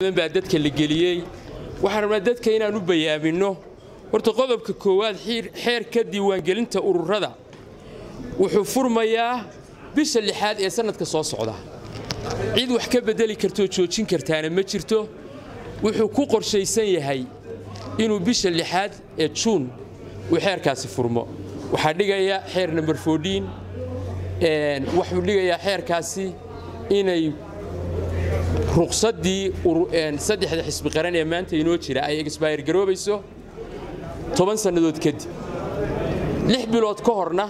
baa dadka la geliyey waxaan rabnaa dadka inaan u bayaaminno horta qodobka koowaad xeerka diiwaangelinta ururada wuxuu furmayaa bisha lixaad ee sannadka soo socda cid wax ka beddeli kartoo joojin kartaana ma jirto wuxuu ku qorshaysan yahay inuu bisha lixaad ee juun uu xeerkaasi furmo waxaa dhigaya xeer number fourdiin wuxuu dhigayaa xeerkaasi inay ruqsaddii saddexda xisbi qaran ee maanta inoo jira ay exbayr garoobayso toban sannadood kadib lix bilood ka horna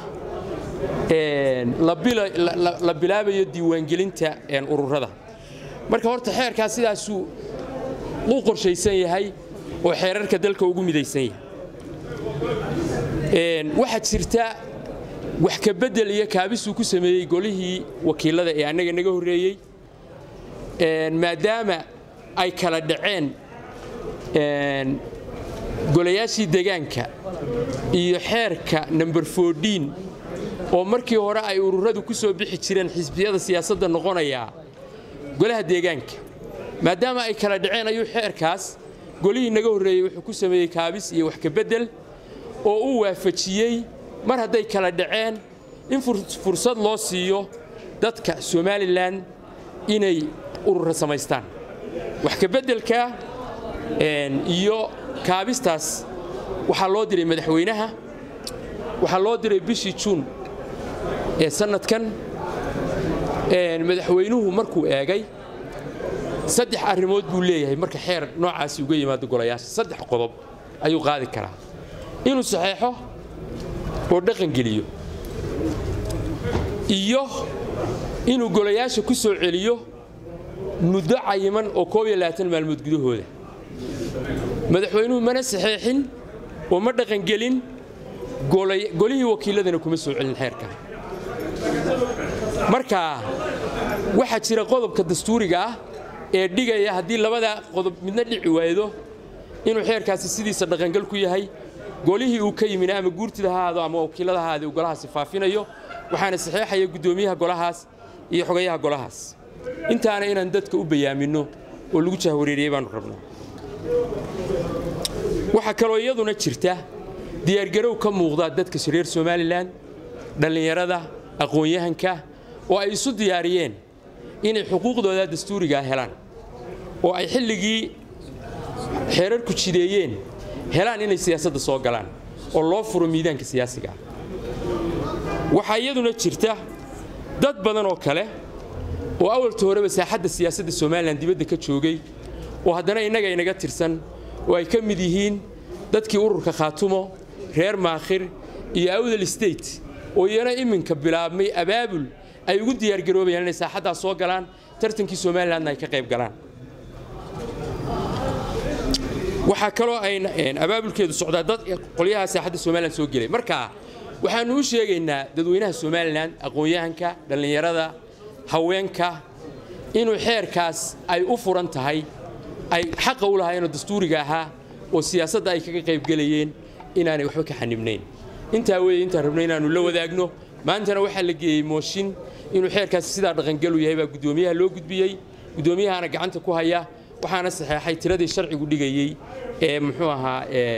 la bilaabayo diiwaangelinta ururada marka horta xeerkaa sidaasuu u qorshaysan yahay oo xeerarka dalka ugu midaysan yahay waxaa jirta wax ka beddel iyo kaabisuu ku sameeyey golihii wakiilada ee annaga naga horreeyey maadaama ay kala dhaceen golayaashii degaanka iyo xeerka number fourdiin oo markii hore ay ururadu ku soo bixi jireen xisbiyada siyaasadda noqonayaa golaha deegaanka maadaama ay kala dhaceen ayuu xeerkaas golihii naga horreeyey wuxuu ku sameeyey kaabis iyo wax ka beddel oo uu waafajiyey mar hadday kala dhaceen in fursad loo siiyo dadka somalilan inay urura samaystaan wax ka beddelka iyo kaabistaas waxaa loo diray madaxweynaha waxaa loo diray bishii juun ee sannadkan madaxweynuhu markuu eegay saddex arrimood buu leeyahay marka xeer noocaasi uga yimaado golayaasha saddex qodob ayuu qaadi karaa inuu saxeexo oo dhaqangeliyo iyo inuu golayaasha ku soo celiyo muddo cayiman oo koob iyo labaatan maalmood gudahooda madaxweynuhu mana saxeexin oo ma dhaqangelin golihii wakiiladana kuma soo celin xeerka marka waxaa jira qodobka dastuuriga ah ee dhigaya haddii labada qodob midna dhici waaydo inuu xeerkaasi sidiisa dhaqangal ku yahay golihii uu ka yimina ama guurtida ha ahaado ama wakiilada ha ahaade uu golahaasi faafinayo waxaana saxeexaya guddoomiyaha golahaas iyo xogayaha golahaas intaana inaan dadka u bayaaminno oo lagu jahwareeriyey baannu rabnaa waxaa kaloo iyaduna jirta diyaargarow ka muuqda dadka reer somalilan dhallinyarada aqoon-yahanka oo ay isu diyaariyeen inay xuquuqdooda dastuurigaa helaan oo ay xilligii xeerarku jideeyeen helaan inay siyaasadda soo galaan oo loo furo miidaanka siyaasigaa waxaa iyaduna jirta dad badan oo kale oo awalta horeba saaxadda siyaasadda somalilan dibadda ka joogay oo haddana innaga inaga tirsan oo ay ka mid yihiin dadkii ururka khaatumo reer maakhir iyo awdal state oo iyana iminka bilaabmay abaabul ay ugu diyaargaroobayaan inay saaxaddaas soo galaan tartankii somalilanna ay ka qayb galaan waxaa kaloo ay abaabulkeedu socdaa dad qolyaha saaxadda somalilan soo gelay marka waxaannu u sheegaynaa dadweynaha somalilan aqoon-yahanka dhallinyarada haweenka inuu xeerkaas ay u furan tahay ay xaqa u lahaayeenoo dastuuriga ahaa oo siyaasadda ay kaga qaybgelayeen inaanay waxba ka xanibnayn intaa weeye intaan rabno inaannu la wadaagno maantana waxaa la geeyey mooshin inuu xeerkaasi sidaa dhaqangalu yahay baa guddoomiyaha loo gudbiyey guddoomiyahaana gacanta ku haya waxaana saxeexay tiradii sharcigu dhigayey ee muxuu ahaa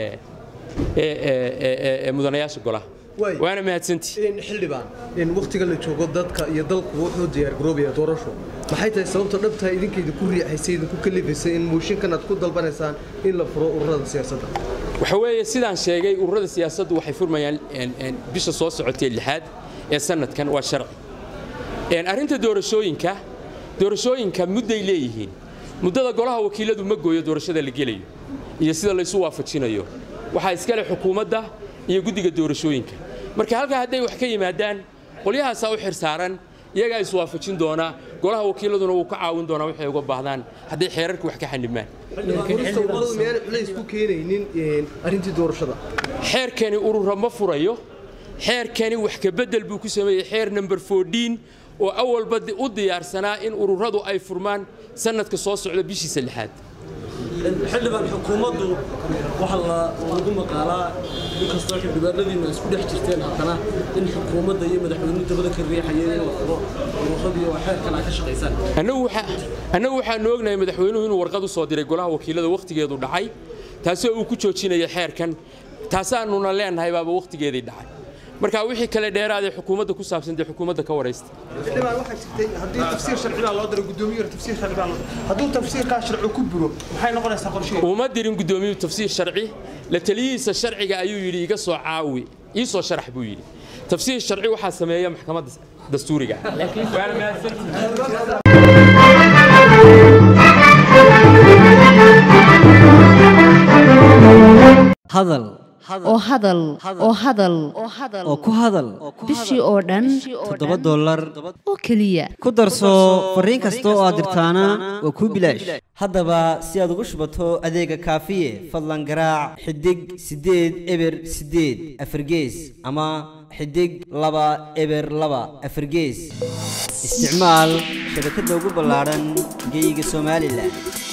mudanayaasha golaha waana mahadsantii xildhibaan wakhtiga la joogo dadka iyo dalku wuxuu diyaargaroobaya doorasho maxay tahay sababta dhabtaa idinkayda ku riixaysay idinku kalifaysay in mooshinkan aad ku dalbanaysaan in la furo ururada siyaasadda waxa weeye sidaan sheegay ururada siyaasaddu waxay furmayaan bisha soo socotee lixaad ee sannadkan waa sharci arrinta doorashooyinka doorashooyinka mudday leeyihiin muddada golaha wakiiladu ma gooyo doorashada la gelayo iyo sida laysu waafajinayo waxaa iskale xukuumadda iyo guddiga doorashooyinka marka halkaa hadday wax ka yimaadaan qolyahaasaa u xir saaran iyagaa iswaafajin doonaa golaha wakiiladuna wuu ka caawin doonaa waxay uga baahdaan hadday xeerarka wax ka xanibmaan miyaana culays ku keenaynin arrintii doorashada xeerkani urura ma furayo xeerkani wax ka beddel buu ku sameeyey xeer number fourdiin oo awalba u diyaarsanaa in ururadu ay furmaan sannadka soo socda bishiisa lixaad xildhibaan xukuumaddu waxa lagu maqaalaa inkastoo xildhibaanadiina isku dhex jirteen haddana in xukuumadda iyo madaxweynuhu dabada ka riixayeen in la furo ururadii oo xeerkan aad ka shaqaysaan annagu waxaanu ognahay madaxweynuhu inuu warqad u soo diray golaha wakiilada wakhtigeedu dhacay taasoo uu ku joojinaya xeerkan taasaanuna leenahay baaba wakhtigeedii dhacay marka wixii kale dheeraadee xukuumadda ku saabsan dee xukuumadda ka waraysta xildhibaan waxaa jirtay haddii tafsiir sharci baa loo diray guddoomiye hore tafsiir sharci baa loo hadduu tafsiirkaa sharci ku buro maxay noqonaysaa qorsheheeda uma dirin guddoomiyuhu tafsiir sharci la taliyihiisa sharciga ayuu yidhi iga soo caawi ii soo sharax buu yidhi tafsiir sharci waxaa sameeya maxkamadda dastuuriga waana mahadsantihiin hadal oo hadal oo hadal oo ku hadal bishii oo dhan toddoba dollar oo keliya ku darso fariin kasta oo aad dirtaana waa kuu bilaash haddaba si aad ugu shubato adeega kaafiye fadlan garaac xidig siddeed eber siddeed afargees ama xidig laba eber laba afargees isticmaal shabakadda ugu ballaadhan geyga somalilan